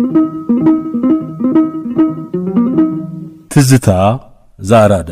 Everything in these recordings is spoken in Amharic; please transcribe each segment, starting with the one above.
ትዝታ ዘአራዳ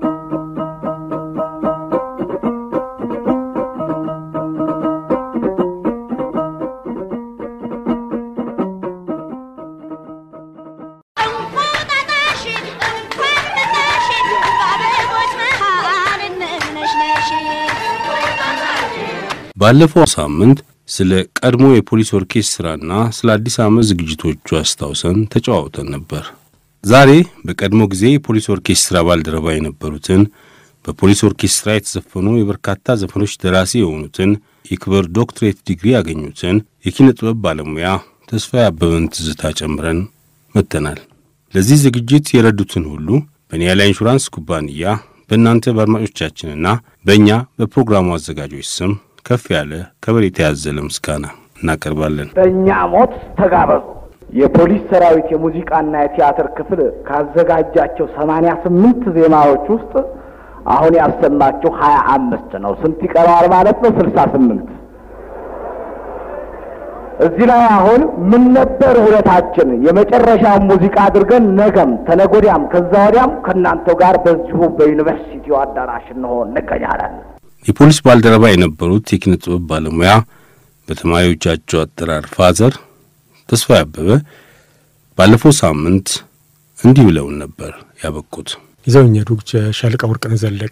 ባለፈው ሳምንት ስለ ቀድሞ የፖሊስ ኦርኬስትራና ስለ አዲስ ዓመት ዝግጅቶቹ አስታውሰን ተጨዋውተን ነበር። ዛሬ በቀድሞ ጊዜ የፖሊስ ኦርኬስትራ ባልደረባ የነበሩትን በፖሊስ ኦርኬስትራ የተዘፈኑ የበርካታ ዘፈኖች ደራሲ የሆኑትን የክብር ዶክትሬት ዲግሪ ያገኙትን የኪነ ጥበብ ባለሙያ ተስፋዬ አበበን ትዝታ ጨምረን መጥተናል። ለዚህ ዝግጅት የረዱትን ሁሉ በኒያላ ኢንሹራንስ ኩባንያ በእናንተ በአድማጮቻችንና በእኛ በፕሮግራሙ አዘጋጆች ስም ከፍ ያለ ከበሬታ ያዘለ ምስጋና እናቀርባለን። በእኛ ሞት ተጋበዙ። የፖሊስ ሰራዊት የሙዚቃና የቲያትር ክፍል ካዘጋጃቸው ሰማንያ ስምንት ዜማዎች ውስጥ አሁን ያሰማችሁ ሀያ አምስት ነው። ስንት ይቀረዋል ማለት ነው? ስልሳ ስምንት እዚህ ላይ አሁን ምን ነበር ውለታችን? የመጨረሻውን ሙዚቃ አድርገን ነገም ተነጎዲያም ከዛ ወዲያም ከእናንተው ጋር በዚሁ በዩኒቨርሲቲው አዳራሽ እንሆ እንገኛለን። የፖሊስ ባልደረባ የነበሩት የኪነ ጥበብ ባለሙያ በተማሪዎቻቸው አጠራር ፋዘር ተስፋዬ አበበ ባለፈው ሳምንት እንዲህ ብለውን ነበር ያበቁት። ይዘውኛ ዱግ ሻለቃ ወርቅነህ ዘለቀ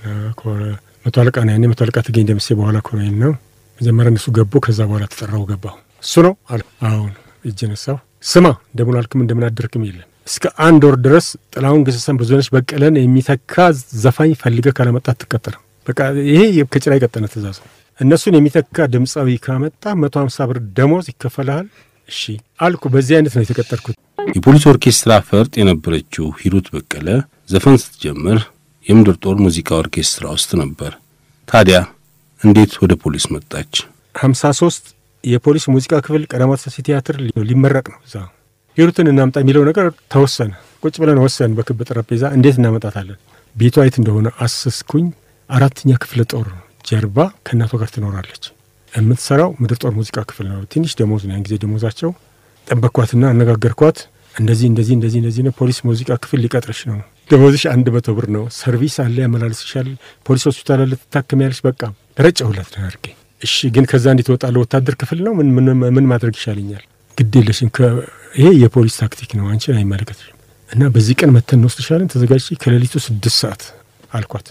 መቶ አለቃ ነው ያኔ። መቶ አለቃ ተገኝ ደምሴ በኋላ ኮሎኔል ነው። መጀመሪያ እነሱ ገቡ። ከዛ በኋላ ተጠራው ገባሁ። እሱ ነው አለ። አሁን እጅ ነሳሁ። ስማ እንደምን አልክም እንደምን አደርክም የለም። እስከ አንድ ወር ድረስ ጥላሁን ገሰሰን ብዙነሽ በቀለን የሚተካ ዘፋኝ ፈልገህ ካለመጣ አትቀጠርም። በቃ ይሄ ከጭራ የቀጠነ ትእዛዝ ነው። እነሱን የሚተካ ድምፃዊ ካመጣ መቶ ሀምሳ ብር ደሞዝ ይከፈልሃል። እሺ አልኩ። በዚህ አይነት ነው የተቀጠርኩት። የፖሊስ ኦርኬስትራ ፈርጥ የነበረችው ሂሩት በቀለ ዘፈን ስትጀምር የምድር ጦር ሙዚቃ ኦርኬስትራ ውስጥ ነበር። ታዲያ እንዴት ወደ ፖሊስ መጣች? ሀምሳ ሶስት የፖሊስ ሙዚቃ ክፍል ቀዳማት ሥላሴ ቲያትር ሊመረቅ ነው። እዛ ሂሩትን እናምጣ የሚለው ነገር ተወሰነ። ቁጭ ብለን ወሰን በክብ ጠረጴዛ እንዴት እናመጣታለን? ቤቷ የት እንደሆነ አሰስኩኝ። አራተኛ ክፍለ ጦር ጀርባ ከእናቷ ጋር ትኖራለች። የምትሰራው ምድር ጦር ሙዚቃ ክፍል ነው። ትንሽ ደሞዝ ነው ያን ጊዜ ደሞዛቸው። ጠበቅኳትና አነጋገርኳት። እንደዚህ እንደዚህ እንደዚህ እንደዚህ ነው፣ ፖሊስ ሙዚቃ ክፍል ሊቀጥርሽ ነው። ደሞዝሽ አንድ መቶ ብር ነው። ሰርቪስ አለ፣ ያመላልስሻል። ፖሊስ ሆስፒታል አለ፣ ትታከሚያለሽ። በቃ ረጨሁላት ነው አድርጌ። እሺ ግን ከዛ እንዴት እወጣለሁ? ወታደር ክፍል ነው። ምን ምን ማድረግ ይሻለኛል? ግድ የለሽም፣ ይሄ የፖሊስ ታክቲክ ነው፣ አንቺን አይመለከትሽም። እና በዚህ ቀን መተን እንወስድሻለን፣ ተዘጋጅ፣ ከሌሊቱ ስድስት ሰዓት አልኳት።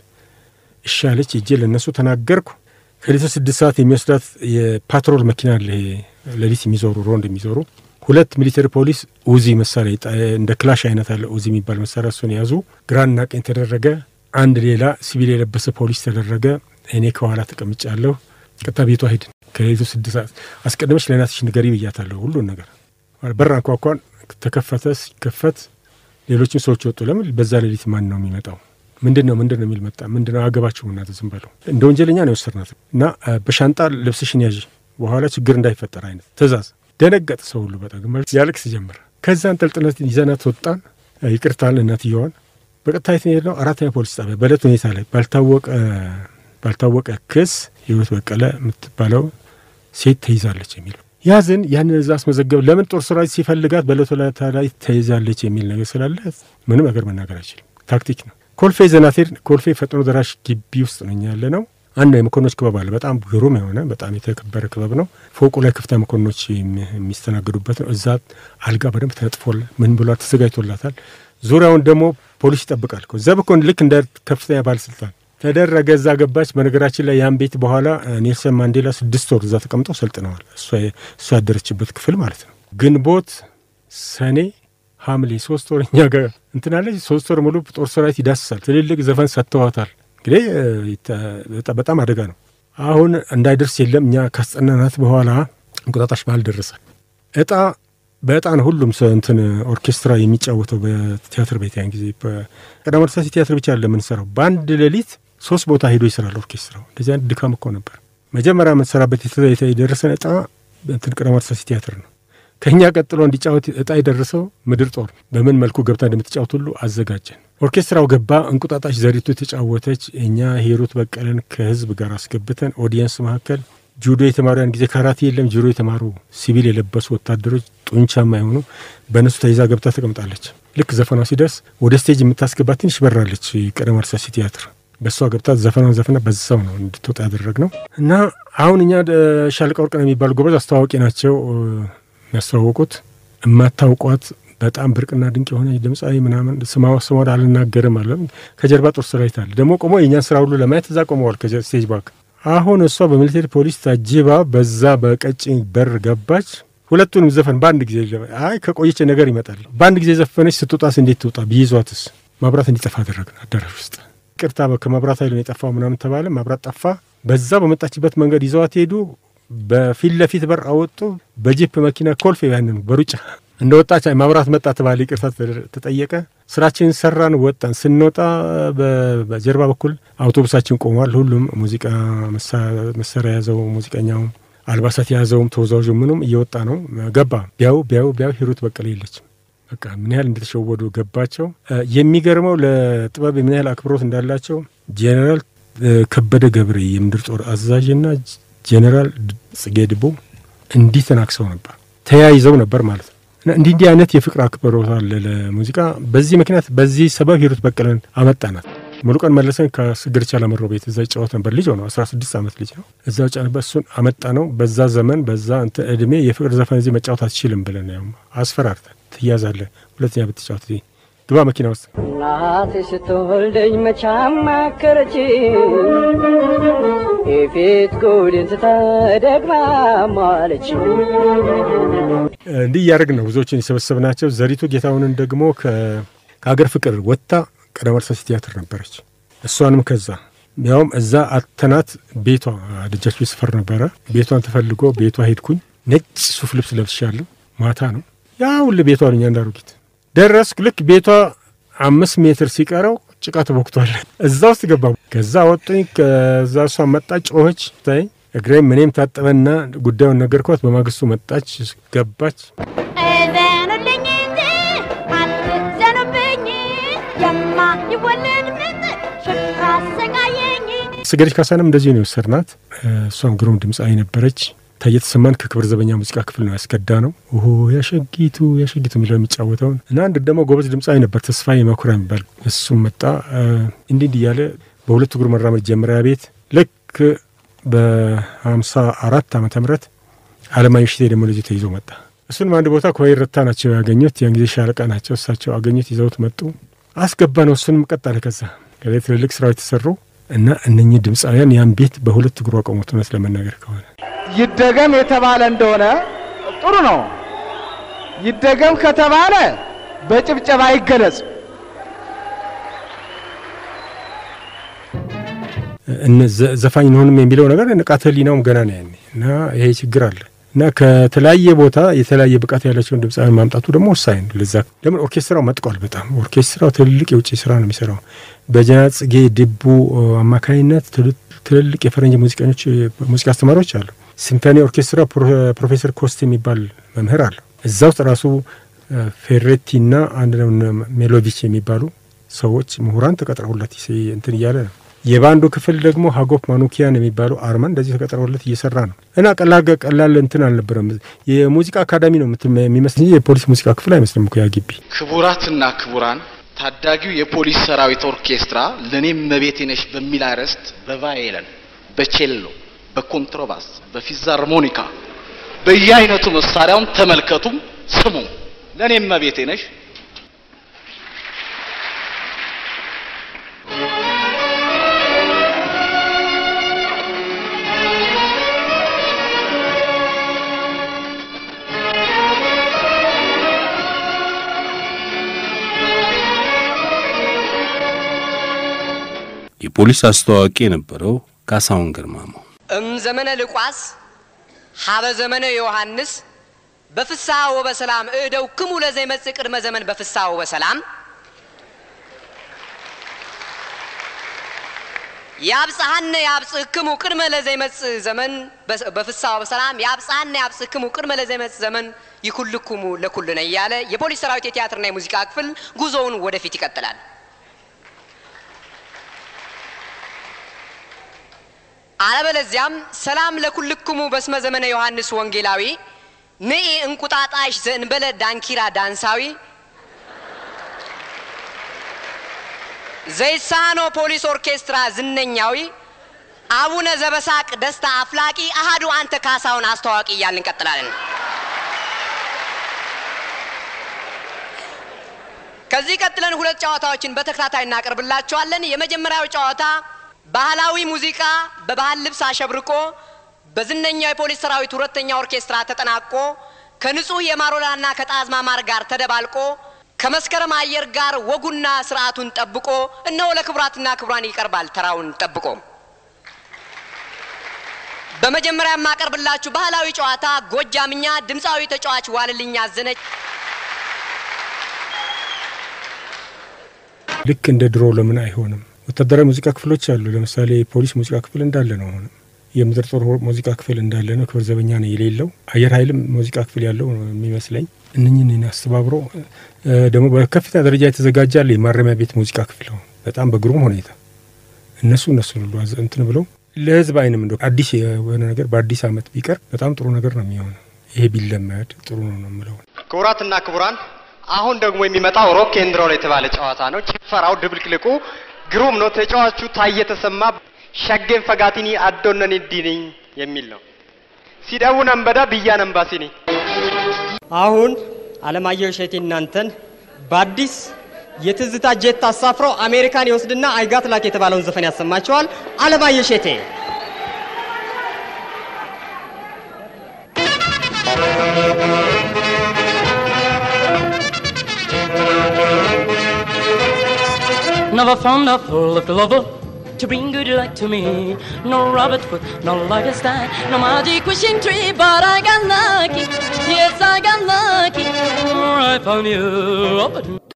እሺ አለች። እጄ ለእነሱ ተናገርኩ። ከሌሊቱ ስድስት ሰዓት የሚወስዳት የፓትሮል መኪና አለ፣ ሌሊት የሚዞሩ ሮንድ የሚዞሩ ሁለት ሚሊተሪ ፖሊስ ኡዚ መሳሪያ እንደ ክላሽ አይነት አለ ኡዚ የሚባል መሳሪያ እሱን የያዙ ግራና ቀኝ ተደረገ። አንድ ሌላ ሲቪል የለበሰ ፖሊስ ተደረገ። እኔ ከኋላ ተቀምጫለሁ። ቀጥታ ቤቷ ሄድን። ከሌሊቱ ስድስት ሰዓት አስቀድመች ለእናትሽ ንገሪ ብያታለሁ። ሁሉን ነገር በር አንኳኳን። ተከፈተ። ሲከፈት ሌሎችም ሰዎች ወጡ። ለምን በዛ ሌሊት ማን ነው የሚመጣው? ምንድን ነው ምንድን ነው የሚል መጣ። ምንድን ነው አገባችሁ እናንተ ዝም በለው። እንደ ወንጀለኛ ነው የወሰድናት እና በሻንጣ ልብስሽን ያዥ በኋላ ችግር እንዳይፈጠር አይነት ትእዛዝ ደነገጠ ሰው ሁሉ በጣም ግማሽ ያለቅስ ጀመር። ከዛን ጠልጥነት ይዘናት ወጣን። ይቅርታል እናትየዋን በቀጥታ የት ነው የሄድነው? አራተኛ ፖሊስ ጣቢያ በዕለት ሁኔታ ላይ ባልታወቀ ባልታወቀ ክስ ህይወት በቀለ የምትባለው ሴት ተይዛለች የሚለው ያዝን። ያንን እዛ አስመዘገብ። ለምን ጦር ሰራዊት ሲፈልጋት በዕለት ሁኔታ ላይ ተይዛለች የሚል ነገር ስላለ ምንም ነገር መናገር አይችልም። ታክቲክ ነው። ኮልፌ ዘናቴር ኮልፌ ፈጥኖ ደራሽ ግቢ ውስጥ ነው እኛ ያለ ነው። አንድ የመኮንኖች ክበብ አለ። በጣም ግሩም የሆነ በጣም የተከበረ ክበብ ነው። ፎቁ ላይ ከፍተኛ መኮንኖች የሚስተናገዱበት ነው። እዛ አልጋ በደንብ ተነጥፎል ምን ብሏል ተዘጋጅቶላታል። ዙሪያውን ደግሞ ፖሊስ ይጠብቃል። እዛ በኮን ልክ እንደ ከፍተኛ ባለስልጣን ተደረገ። እዛ ገባች። በነገራችን ላይ ያን ቤት በኋላ ኔልሰን ማንዴላ ስድስት ወር እዛ ተቀምጠው ሰልጥነዋል። እሷ ያደረችበት ክፍል ማለት ነው። ግንቦት፣ ሰኔ፣ ሐምሌ ሶስት ወር እኛ ጋር እንትናለች። ሶስት ወር ሙሉ ጦር ሰራዊት ይዳስሳል። ትልልቅ ዘፈን ሰጥተዋታል። እንግዲህ በጣም አደጋ ነው። አሁን እንዳይደርስ የለም እኛ ካስጠናናት በኋላ እንቁጣጣሽ በዓል ደረሰ። እጣ በእጣ ነው ሁሉም ሰው እንትን ኦርኬስትራ የሚጫወተው በቲያትር ቤት ያን ጊዜ ቀዳማዊ ሥላሴ ቲያትር ብቻ አለ የምንሰራው። በአንድ ሌሊት ሶስት ቦታ ሄዶ ይሰራል ኦርኬስትራው። እንደዚህ አይነት ድካም እኮ ነበር። መጀመሪያ የምንሰራበት የደረሰን እጣ እንትን ቀዳማዊ ሥላሴ ቲያትር ነው። ከእኛ ቀጥሎ እንዲጫወት እጣ የደረሰው ምድር ጦር በምን መልኩ ገብታ እንደምትጫወት ሁሉ አዘጋጀን። ኦርኬስትራው ገባ። እንቁጣጣሽ ዘሪቱ የተጫወተች፣ እኛ ሂሩት በቀለን ከህዝብ ጋር አስገብተን ኦዲየንስ መካከል ጁዶ የተማሩ ያን ጊዜ ካራቴ የለም። ጁዶ የተማሩ ሲቪል የለበሱ ወታደሮች ጡንቻማ የሆኑ በእነሱ ተይዛ ገብታ ተቀምጣለች። ልክ ዘፈኗ ሲደርስ ወደ ስቴጅ የምታስገባ ትንሽ በራለች ቀደም አርሳሲ ቲያትር በእሷ ገብታ ዘፈኗን ዘፈና በዛው ነው እንድትወጣ ያደረግ ነው እና አሁን እኛ ሻለቃ ወርቅነህ የሚባሉ ጎበዝ አስተዋዋቂ ናቸው የሚያስተዋወቁት የማታውቋት በጣም ብርቅና ድንቅ የሆነ ድምፃዊ ምናምን ስማ ስሟን አልናገርም አለ። ከጀርባ ጦር ሰራዊት አለ ደግሞ ቆሞ የእኛን ስራ ሁሉ ለማየት እዛ ቆመዋል ከስቴጅ ባክ። አሁን እሷ በሚሊቴሪ ፖሊስ ታጅባ በዛ በቀጭን በር ገባች። ሁለቱንም ዘፈን በአንድ ጊዜ አይ ከቆየች ነገር ይመጣል። በአንድ ጊዜ ዘፈነች። ስትወጣስ እንዴት ትውጣ? ቢይዟትስ? መብራት እንዲጠፋ አደረግን አዳራሽ ውስጥ። ቅርታ ከመብራት ኃይል ነው የጠፋው ምናምን ተባለ። መብራት ጠፋ። በዛ በመጣችበት መንገድ ይዘዋት ሄዱ። በፊት ለፊት በር አወጡ። በጂፕ መኪና ኮልፌ ያንኑ በሩጫ እንደ ወጣች መብራት መጣ ተባለ። ይቅርታ ተጠየቀ። ስራችንን ሰራን፣ ወጣን። ስንወጣ በጀርባ በኩል አውቶቡሳችን ቆሟል። ሁሉም ሙዚቃ መሳሪያ የያዘው ሙዚቀኛውም አልባሳት የያዘውም ተወዛዋዡ ምኑም እየወጣ ነው። ገባ ቢያው ቢያው ቢያው ሂሩት በቀለ የለችም። በቃ ምን ያህል እንደተሸወዱ ገባቸው። የሚገርመው ለጥበብ ምን ያህል አክብሮት እንዳላቸው ጄኔራል ከበደ ገብሬ የምድር ጦር አዛዥና ጄኔራል ጽጌ ድቦ እንዲህ ተናክሰው ነበር፣ ተያይዘው ነበር ማለት ነው። እና እንዲህ እንዲህ አይነት የፍቅር አክብሮት አለ ለሙዚቃ። በዚህ ምክንያት በዚህ ሰበብ ሂሩት በቀለን አመጣናት። ሙሉቀን መለሰን ከስግር ቻላመሮ ቤት እዛ ይጫወት ነበር። ልጅ ሆነው አስራ ስድስት ዓመት ልጅ ነው። እዛ ውጫ ነበር። እሱን አመጣ ነው። በዛ ዘመን በዛ እንትን እድሜ የፍቅር ዘፈን እዚህ መጫወት አትችልም ብለን ያው አስፈራርተን ትያዛለህ፣ ሁለተኛ ብትጫወት ግባ መኪና ውስጥ እናቴ ስትወልደኝ መቻ ማከረች የፊት ጉድን ስተደግማ ማለች። እንዲህ እያደረግን ነው ብዙዎችን የሰበሰብናቸው። ዘሪቱ ጌታሁንን ደግሞ ከሀገር ፍቅር ወጥታ ቀደም አርሳሲ ቲያትር ነበረች። እሷንም ከዛ ያውም እዛ አተናት ቤቷ ደጃች ቤት ስፈር ነበረ። ቤቷን ተፈልጎ ቤቷ ሄድኩኝ። ነጭ ሱፍ ልብስ ለብሻለሁ። ማታ ነው ያ ሁሉ ቤቷ ልኛ እንዳሩጊት ደረስኩ። ልክ ቤቷ አምስት ሜትር ሲቀረው ጭቃ ተቦክቷል። እዛ ውስጥ ገባ። ከዛ ወጡኝ። ከዛ እሷ መጣች፣ ጮኸች። ታይ እግሬም ምኔም ታጠበና ጉዳዩን ነገርኳት። በማግስቱ መጣች፣ ገባች። እዘኑልኝ እንጂ አትዘኑብኝ፣ የማይወለድ ምጥ ሽፍራ አሰቃየኝ። ስገደች ካሳንም እንደዚህ ነው የወሰድናት። እሷም ግሩም ድምፃዊ ነበረች። ታየ ተሰማን ከክብር ዘበኛ ሙዚቃ ክፍል ነው ያስከዳ ነው። ኦሆ ያሸጊቱ ያሸጊቱ የሚለው የሚጫወተውን እና አንድ ደግሞ ጎበዝ ድምፃዊ ነበር ተስፋዬ መኩሪያ የሚባል እሱም መጣ። እንዲህ እንዲህ እያለ በሁለት እግሩ መራመድ ጀመሪያ ቤት ልክ በሀምሳ አራት ዓመተ ምህረት አለማየሁ እሸቴ ደግሞ ልጅ ተይዞ መጣ። እሱንም አንድ ቦታ ከወይን ረታ ናቸው ያገኙት። ያን ጊዜ ሻለቃ ናቸው እሳቸው አገኙት፣ ይዘውት መጡ። አስገባ ነው እሱንም ቀጣለ። ከዛ ከዚ ትልልቅ ስራዎች የተሰሩ እና እነኚህ ድምፃውያን ያን ቤት በሁለት እግሩ አቆሙት። እውነት ለመናገር ከሆነ ይደገም የተባለ እንደሆነ ጥሩ ነው። ይደገም ከተባለ በጭብጨባ አይገለጽ። ዘፋኝ እንሆንም የሚለው ነገር ንቃተ ህሊናውም ገና ነው ያኔ እና ይሄ ችግር አለ እና ከተለያየ ቦታ የተለያየ ብቃት ያላቸውን ድምፃውያን ማምጣቱ ደግሞ ወሳኝ ነው። ለዛ ለምን ኦርኬስትራው መጥቋል። በጣም ኦርኬስትራው ትልልቅ የውጭ ስራ ነው የሚሰራው። በጀነራል ጽጌ ድቡ አማካኝነት ትልልቅ የፈረንጅ ሙዚቀኞች ሙዚቃ አስተማሪዎች አሉ። ሲምፎኒ ኦርኬስትራ ፕሮፌሰር ኮስት የሚባል መምህር አለ። እዛ ውስጥ ራሱ ፌሬቲና አንድ ሜሎቪች የሚባሉ ሰዎች ምሁራን ተቀጥረውለት እንትን እያለ ነው። የባንዱ ክፍል ደግሞ ሀጎፕ ማኑኪያን የሚባለው አርማን እንደዚህ ተቀጥረውለት እየሰራ ነው እና ቀላል ቀላል እንትን አልነበረም። የሙዚቃ አካዳሚ ነው የሚመስል እንጂ የፖሊስ ሙዚቃ ክፍል አይመስልም እኮ ያ ግቢ። ክቡራትና ክቡራን ታዳጊው የፖሊስ ሰራዊት ኦርኬስትራ ለእኔም መቤቴ ነሽ በሚል አርዕስት በቫየለን፣ በቼሎ፣ በኮንትሮባስ፣ በፊዛርሞኒካ በየአይነቱ መሳሪያውን ተመልከቱም ስሙም። ለእኔም መቤቴ ነሽ የፖሊስ አስተዋዋቂ የነበረው ካሳሁን ግርማሞ እም ዘመነ ልቋስ ሀበ ዘመነ ዮሐንስ በፍስሐ ወበሰላም እደው ክሙ ለዘይመጽእ ቅድመ ዘመን በፍስሐ ወበሰላም ያብጽሐነ ያብጽሕክሙ ቅድመ ለዘይመጽእ ዘመን በፍስሐ ወበሰላም ያብጽሐነ ያብጽሕክሙ ቅድመ ለዘይመጽእ ዘመን ይኩልኩሙ ለኩልነ እያለ የፖሊስ ሰራዊት የቲያትርና የሙዚቃ ክፍል ጉዞውን ወደፊት ይቀጥላል። አለበለዚያም ሰላም ለኩልክሙ በስመ ዘመነ ዮሐንስ ወንጌላዊ ንኢ እንቁጣጣሽ ዘእንበለ ዳንኪራ ዳንሳዊ ዘይሳኖ ፖሊስ ኦርኬስትራ ዝነኛዊ አቡነ ዘበሳቅ ደስታ አፍላቂ አሃዱ አንተ ካሳውን አስተዋቂ እያልን እንቀጥላለን። ከዚህ ቀጥለን ሁለት ጨዋታዎችን በተከታታይ እናቀርብላችኋለን። የመጀመሪያው ጨዋታ ባህላዊ ሙዚቃ በባህል ልብስ አሸብርቆ በዝነኛው የፖሊስ ሰራዊት ሁለተኛ ኦርኬስትራ ተጠናቆ ከንጹህ የማሮላና ከጣዝማ ማር ጋር ተደባልቆ ከመስከረም አየር ጋር ወጉና ስርዓቱን ጠብቆ እነሆ ለክቡራትና ክቡራን ይቀርባል ተራውን ጠብቆ። በመጀመሪያ የማቀርብላችሁ ባህላዊ ጨዋታ ጎጃምኛ ድምፃዊ ተጫዋች ዋልልኝ አዘነች ልክ እንደ ድሮ ለምን አይሆንም? ወታደራዊ ሙዚቃ ክፍሎች አሉ። ለምሳሌ የፖሊስ ሙዚቃ ክፍል እንዳለ ነው። አሁንም የምድር ጦር ሙዚቃ ክፍል እንዳለ ነው። ክብር ዘበኛ ነው የሌለው። አየር ኃይልም ሙዚቃ ክፍል ያለው ነው የሚመስለኝ። እነኝን አስተባብሮ ደግሞ በከፍተኛ ደረጃ የተዘጋጀ አለ የማረሚያ ቤት ሙዚቃ ክፍል ነው። በጣም በግሩም ሁኔታ እነሱ እነሱ ሁሉ እንትን ብለው ለህዝብ አይንም እንደ አዲስ የሆነ ነገር በአዲስ አመት ቢቀር በጣም ጥሩ ነገር ነው የሚሆነው። ይሄ ቢለመድ ጥሩ ነው ነው የምለው። ክቡራትና ክቡራን አሁን ደግሞ የሚመጣው ሮክ ኤንድ ሮል የተባለ ጨዋታ ነው። ጭፈራው ድብልቅልቁ ግሩም ነው። ተጫዋቹ ታየ ተሰማ ሸጌን ፈጋቲኒ አዶነን ዲንኝ የሚል ነው። ሲደቡ ነንበዳ ብያ ነንባሲኒ አሁን አለማየሁ እሸቴ እናንተን በአዲስ የትዝታ ጄት አሳፍሮ አሜሪካን ይወስድና አይጋት ላክ የተባለውን ዘፈን ያሰማቸዋል። አለማየሁ እሸቴ Never found a full of lover to bring good luck to me. No Robert Hood, no Lucky Stein, no magic wishing tree, but I got lucky. Yes, I got lucky. I found you.